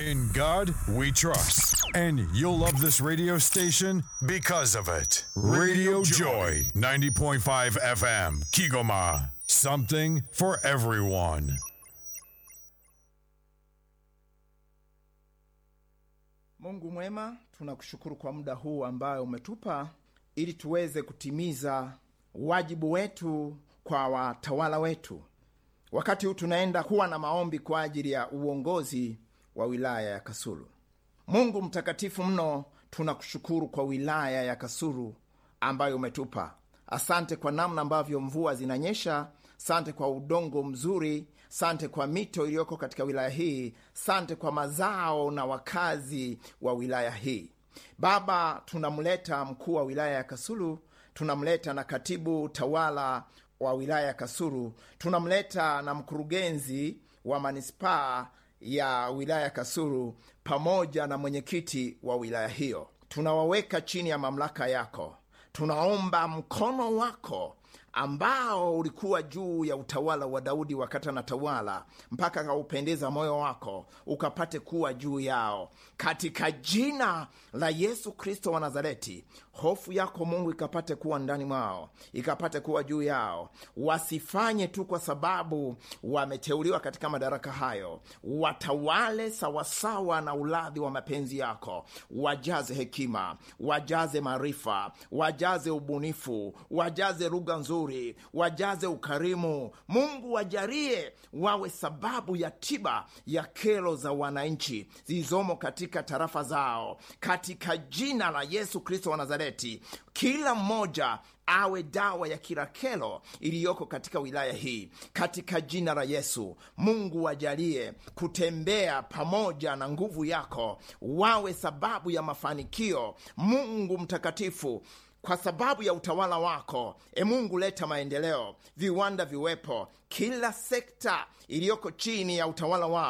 In God we trust. And you'll love this radio station because of it. Radio Joy, 90.5 FM, Kigoma. Something for everyone. Mungu mwema, tunakushukuru kwa muda huu ambayo umetupa ili tuweze kutimiza wajibu wetu kwa watawala wetu. Wakati huu tunaenda kuwa na maombi kwa ajili ya uongozi wa wilaya ya Kasulu. Mungu mtakatifu mno, tunakushukuru kwa wilaya ya Kasulu ambayo umetupa. Asante kwa namna ambavyo mvua zinanyesha. Sante kwa udongo mzuri. Sante kwa mito iliyoko katika wilaya hii. Sante kwa mazao na wakazi wa wilaya hii. Baba, tunamleta mkuu wa wilaya ya Kasulu, tunamleta na katibu tawala wa wilaya ya Kasulu, tunamleta na mkurugenzi wa manispaa ya wilaya ya Kasulu pamoja na mwenyekiti wa wilaya hiyo. Tunawaweka chini ya mamlaka yako. Tunaomba mkono wako ambao ulikuwa juu ya utawala wa Daudi wakati anatawala mpaka akaupendeza moyo wako ukapate kuwa juu yao, katika jina la Yesu Kristo wa Nazareti. Hofu yako Mungu ikapate kuwa ndani mwao, ikapate kuwa juu yao. Wasifanye tu kwa sababu wameteuliwa katika madaraka hayo, watawale sawasawa na uladhi wa mapenzi yako. Wajaze hekima, wajaze maarifa, wajaze ubunifu, wajaze lugha nzuri, wajaze ukarimu. Mungu wajalie wawe sababu ya tiba ya kero za wananchi zilizomo katika tarafa zao, katika jina la Yesu Kristo wa Nazareti. Kila mmoja awe dawa ya kila kero iliyoko katika wilaya hii, katika jina la Yesu. Mungu wajalie kutembea pamoja na nguvu yako, wawe sababu ya mafanikio. Mungu mtakatifu kwa sababu ya utawala wako, e Mungu, leta maendeleo, viwanda viwepo, kila sekta iliyoko chini ya utawala wao